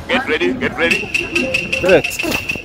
Get ready, get ready. Next.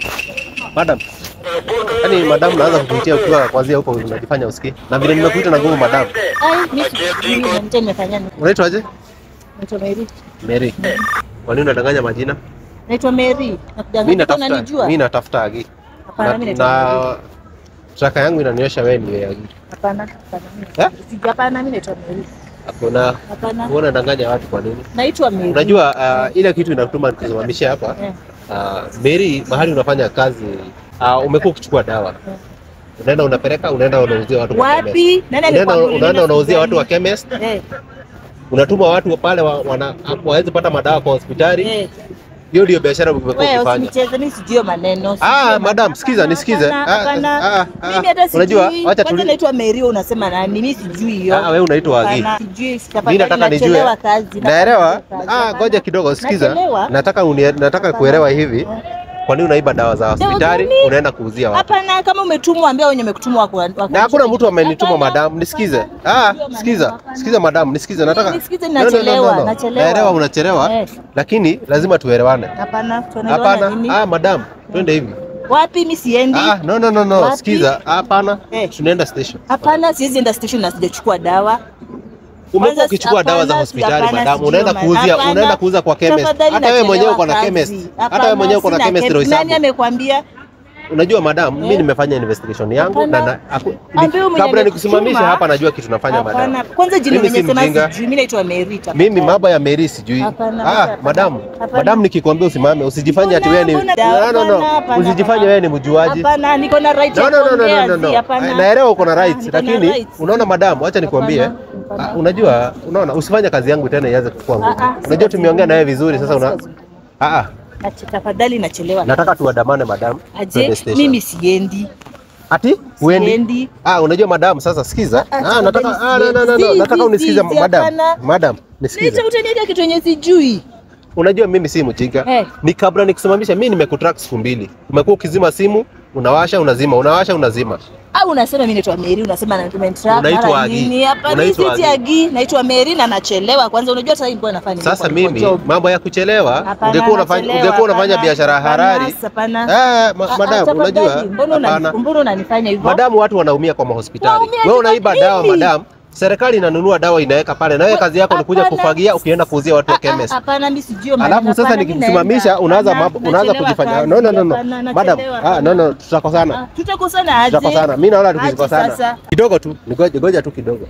Madam. Yaani madam naanza kukuitia ukiwa kwanzia huko unajifanya usikii. Na vile nimekuita na nguvu madam. Ai, mimi sijui na mtani nimefanya nini. Unaitwaje? Naitwa Mary. Mary. Kwa nini unadanganya majina? Naitwa Mary. Mimi Nakudanganya natafuta unanijua? mimi natafuta Agi. Hapana, mimi naitwa Mary. na traka yangu inanionyesha wewe ni Agi. Hapana, hapana. mimi Eh? naitwa- Sijui, Hapana, mimi naitwa Mary. Hakuna Hapana. wewe unadanganya watu kwa nini? Naitwa Mary. Unajua uh, ile kitu inatuma nikusimamishe hapa. Eh. Uh, Mary, mahali unafanya kazi uh, umekuwa ukichukua dawa. Unaenda unapeleka, unaenda unauzia watu kwa chemist. Wapi? Nani Unaenda alikwambia unaenda unaenda unauzia watu wa hospitali? chemist. Eh, Unatuma watu pale wa- wana waweze pata madawa kwa hospitali. eh. Hiyo ndio biashara umekuwa Wewe ukifanya. usinicheze, mimi sijui hiyo maneno. sijui Ah, hiyo madam, maneno. sikiza, Hapana, nisikize. hapana, Ah, hapana. ah, ah. Mimi hata Unajua, sijui. wacha Kwanza tuli- naitwa Mary, wewe unasema nani? Mimi sijui hiyo. Ah, wewe unaitwa Agi. Hapana, sijui. Mimi Tafadhali nataka nijue. nachelewa kazi. Naelewa. Kazi. Ah, Hapana. ngoja kidogo, sikiza. Nachelewa. Nataka unie, nataka kuelewa hivi. Kwa nini unaiba dawa za hospitali gani? unaenda kuuzia watu? Hapana, kama umetumwa ambia wenye umekutumwa wako. Na hakuna mtu amenituma madam, nisikize. Ah, sikiza. Sikiza madam, nisikize. Nataka Nisikize, No, no, no, no, nachelewa, no. nachelewa. Naelewa unachelewa, Eh. lakini lazima tuelewane. Hapana, tunaelewana Hapana. nini? Ah, madam, twende hivi. Wapi mimi siendi? Ah, no no no no, Wapi? sikiza. Hapana. Eh. Tunaenda station. Hapana, siwezi enda station na sijachukua dawa. Umekuwa Kwanza, ukichukua dawa za hapana, hospitali hapana, madam, sijui unaenda man- kuuzia, hapana. unaenda kuuza kwa chemist. Tafadhali Hata wewe mwenyewe uko na nachelewa chemist. kazi. Hata wewe Hapana, mwenyewe uko na sina chemist chem- ndio Nani hesabu. amekwambia? Unajua madam, mimi Eh. nimefanya investigation yangu Hapana. na na aku- Ambia ni- mwenye kabla nikusimamishe amekutuma. hapa najua kitu nafanya Hapana. madam. Kwanza jina Mimi si mwenye sema mjinga. sijui. Mimi naitwa Mary. tafadhali. Mimi mambo ya Mary sijui. Hapana, Ah, hapana. madam, Hapana. madam nikikwambia usimame, usijifanye ati wewe ni Mbona- No, no, no. hapana, hapana, Usijifanye hapana. wewe ni mjuaji. Hapana, niko na right No, ya no, no, no, kuongea, no, no, zi, no. hapana. Naelewa uko na Hapana, rights, niko na lakini rights. unaona madam, acha nikwambie. Hapana, hapana. Ah, unajua, unaona usifanye kazi yangu tena ianze kukua ngumu. Ah, ah, Unajua si tumeongea na wewe vizuri sasa una Kazi. Ah ah. Nache- Tafadhali nachelewa. Nataka tuandamane madam. Aje, twende station. mimi siendi. Ati? Uendi? Siendi. Ah, unajua madam, sasa sikiza. Ah, Ah, nataka tafadhali ah, no, no, no, no. siendi. Nataka Si, unisikize si, si, madam. hapana. Madam, nisikize. Licha utaniweka kitu yenye sijui. Unajua mimi si mjinga. Eh. Ni kabla nikusimamisha mimi nimekutrack siku mbili. Umekuwa ukizima simu, unawasha unazima, unawasha unazima. Au unasema mimi naitwa Mary, unasema na tumentrap Unaitwa mara Agi. nini? Hapa mimi Unaitwa si Agi. Agi, naitwa Mary na nachelewa. Kwanza unajua sasa hivi nafanya nini? Sasa Kwa- mimi kwa job. mambo ya kuchelewa, Hapana, ungekuwa unafanya nachelewa, ungekuwa unafanya hapana, biashara hapana, harari. hapana. Ah, ma, Ah, ah, madam, tafadhali, unajua? mbona una- Hapana. mbona unanifanya hivyo? Madamu watu wanaumia kwa mahospitali. Waumia Wewe ni unaiba nini? dawa madam. Serikali inanunua dawa inaweka pale na wewe Wa- kazi yako ni kuja hapana. kufagia ukienda kuuzia watu wa Ah, ah, chemist. Hapana, mimi sijui maneno. Alafu sasa Hapana, mimi nikikusimamisha naenda. unaanza Hapana, mambo unaanza nachelewa kujifanya. kazi. No no no no. Hapana, Madam, nachelewa, ah no no hapana. tutakosana. Ah, Tutakosana aje? Tutakosana. Mimi naona Aje tukikosana. sasa? Kidogo tu, ngoja ngoja tu kidogo.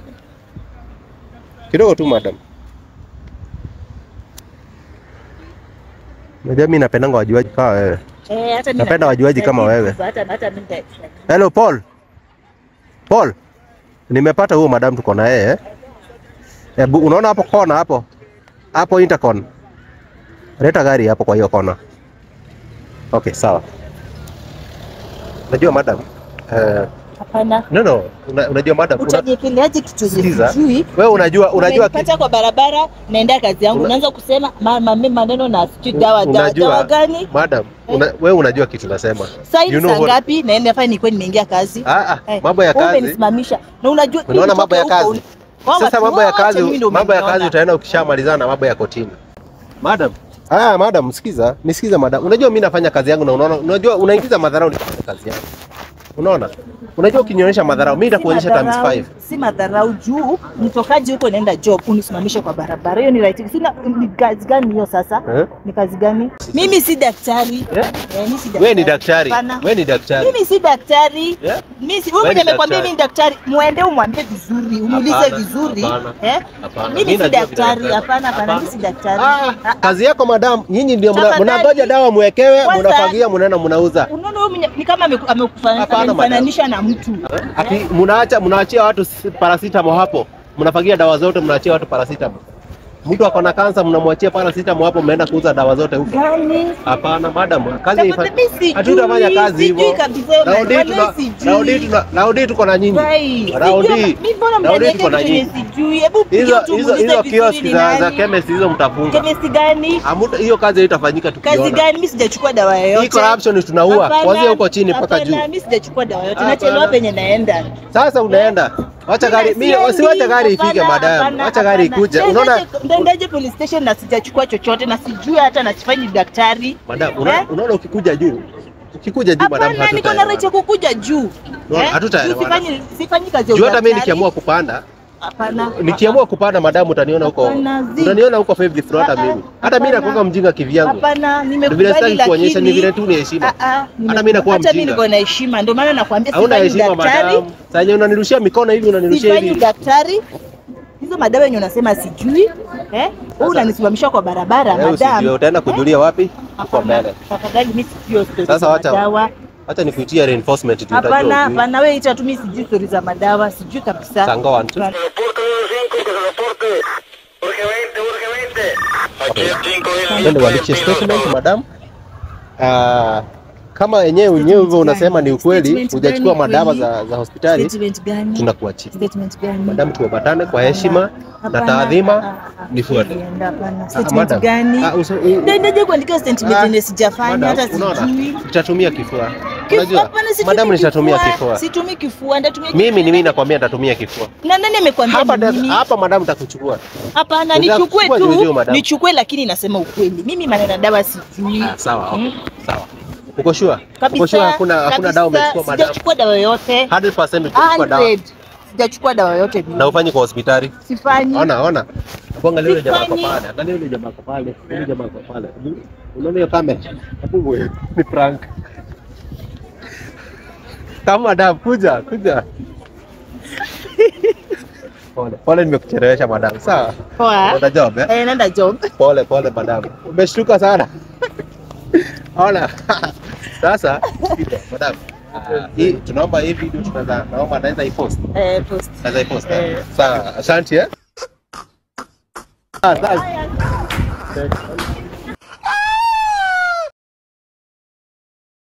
Kidogo tu madam. Unajua mimi napendanga wajuaji kama wewe. Eh, hata mimi Napenda wajuaji kama wewe. Hata hata mimi nita- Hello Paul. Paul. Nimepata huyo madam tuko na yeye. Hebu unaona hapo kona hapo? Hapo intercon. Leta gari hapo kwa hiyo kona. Okay, sawa. Unajua madam? Eh, Hapana. no no, una, unajua madam? Una, Utajipeleaje kitu yenye sikiza. sijui? Wewe unajua unajua ki- Umenipata kwa barabara naenda kazi yangu, Una- unaanza kusema ma- ma- ma- maneno na sijui dawa dawa unajua dawa gani? madam, una, wewe unajua kitu nasema. Sasa hivi You know saa what- ngapi? Naenda fanya nilikuwa nimeingia kazi. Ah, ah, Eh, mambo ya wewe kazi. Umenisimamisha. Na unajua Unaona nitoke mambo ya huko, kazi. un- Wao Sasa watu mambo ya wote kazi, mimi ndio mambo ya kazi umeniona. utaenda ukishamalizana mambo ya kotini. Madam. Ah, madam, sikiza, nisikiza madam. Unajua mimi nafanya kazi yangu na unaona, unajua unaingiza madharau nikifanya kazi yangu. Unaona? Unajua ukinionyesha madharau, mimi nitakuonyesha Si times madharau, 5. Si madharau juu mtokaji huko naenda job unisimamishe kwa barabara. Hiyo ni right. Sina ni kazi gani hiyo sasa? Eh? Ni kazi gani? Mimi si daktari. Eh? Eh, mimi si daktari. Wewe ni daktari. Hapana. Wewe ni daktari. Mimi si daktari. Yeah? Mimi si Wewe wewe ni mwenye amekwambia daktari. mimi ni daktari, muende umwambie vizuri, umuulize Hapana, vizuri. hapana, Eh? hapana. Mimi Mimi si najua vile daktari. daktari. Hapana, hapana, Hapana. mimi si daktari. Ah, Ah, kazi yako madam, nyinyi ndio mna- Tafadhali. mnangoja dawa muwekewe, Kwanza- mnafagia, mnaenda mnauza. Unaona wewe mwenye- ni kama ameku- amekufa- Hapana, amemfananisha na mtu. Ati mnaacha mnaachia watu s- paracetamol hapo. Mnafagia dawa zote mnaachia watu paracetamol. Mtu ako na kansa mnamwachia paracetamol hapo mnaenda kuuza dawa zote huko. Gani? Hapana madam, kazi Tafadhali, haifa- mimi sijui, hatutafanya kazi sijui hivyo. kabisa, Raundi wala tuna sijui. raundi tuna raundi tuko na nyinyi. Rai, Raundi. sijui- mimi mbona Raundi mnaniwekea tuko na kitu yenye nyinyi. sijui? Hebu Hizo piga tu hizo muulize hizo vizuri kioski ni za za nani. chemist hizo mtafunga. Chemist gani? Hamuta- Hiyo kazi haitafanyika Kazi tukiona. gani? Mimi sijachukua dawa Hii yoyote. corruption tunaua Hapana, kuanzia huko chini mpaka hapana, juu. Mimi sijachukua dawa yoyote. Hapana. Nachelewa penye naenda. Sasa unaenda Wacha gari, mimi wasiwacha gari ifike madam. Wacha gari ikuje. Unaona Ndendaje police station na sijachukua chochote na sijui hata na sifanyi daktari. madam, una- Eh? unaona ukikuja juu. Ukikuja juu madam Hapana, niko na right ya kukuja juu. No, Eh? hatutaelewana. Sifanyi sifanyi kazi ya Juu hata mimi udaktari. nikiamua kupanda, Hapana. nikiamua kupanda madam utaniona huko. Hapana, zi. Utaniona huko fifth floor hata Ah, ah, mimi. Hata mimi hapana. nakuwa mjinga kivyangu. Hapana, Ni vile nimekubali sitaki kuonyesha, ni lakini vile tu ni heshima. Ah, ah, Hata mimi nakuwa hata mimi mjinga. niko na heshima, ndio maana nakwambia Hauna sifanyi heshima daktari. madam. Sasa yenye unanirushia mikono hivi unanirushia sifanyi hivi. daktari hizo madawa yenye unasema sijui eh? Wewe unanisimamisha kwa barabara Wewe usijue madam. utaenda kujulia wapi? Uko Hapana, mbele. tafadhali mimi sijui hiyo story Sasa za wacha- madawa. Acha nikuitie reinforcement tu Hapana, utajua. hapana, wewe ita tu mimi sijui story za madawa, sijui kabisa. Sango one two. Reporte 5, que se reporte. Urgentemente, urgentemente. Aquí el 5 Twende uandikishe statement madam. Ah, kama yenyewe wenyewe hivyo unasema ni ukweli, Statement hujachukua gani madawa kweli? za, za hospitali, Statement gani? tunakuachia. Statement gani? Madam, tuobatane kwa heshima na Hapana, taadhima, ah, ah, nifuate. nienda, hapana. Ah, Statement madam. gani? Ah, uso- u- Ndendaje kuandika statement Ah, yenye sijafanya madam, hata unaona? sijui. Nitatumia kifua. Kifua, Unajua? hapana, situmii Madam, nitatumia kifua. kifua. Situmii kifua, nitatumia Mimi ni kifua. mimi nakwambia nitatumia kifua. Na nani amekwambia Hapa ni da- mimi? hapa madam nitakuchukua. Hapana, Unataka nichukue kuchukua juu juu, tu, madam. nichukue lakini nasema ukweli. Mimi maneno ya dawa sijui. Ah, sawa. okay. Mm. Sawa. Uko sure? Uko Kabisa. sure hakuna hakuna kabisa, dawa umechukua madam? Sijachukua dawa yoyote. 100% utachukua dawa. 100. Sijachukua dawa yoyote mimi. Na ufanye kwa hospitali. Sifanyi. Ona, ona. Hebu angalia yule jamaa kwa Sifanyi. pale. Angalia yule jamaa kwa pale. Yule jamaa kwa pale. Hebu, Unaona hiyo kamera? Hebu wewe, ni prank. Kama madam, kuja, kuja. Pole, pole nimekuchelewesha madam. Sawa. Poa. Una job eh? Eh, nenda job. Pole pole madam. Umeshtuka sana. Ona. Sasa, sikiza, madam. ah, Hii tunaomba hii video tunaweza naomba naweza ipost. Eh, post. Naweza ipost. Eh. Sawa, asante eh. Ah, asante.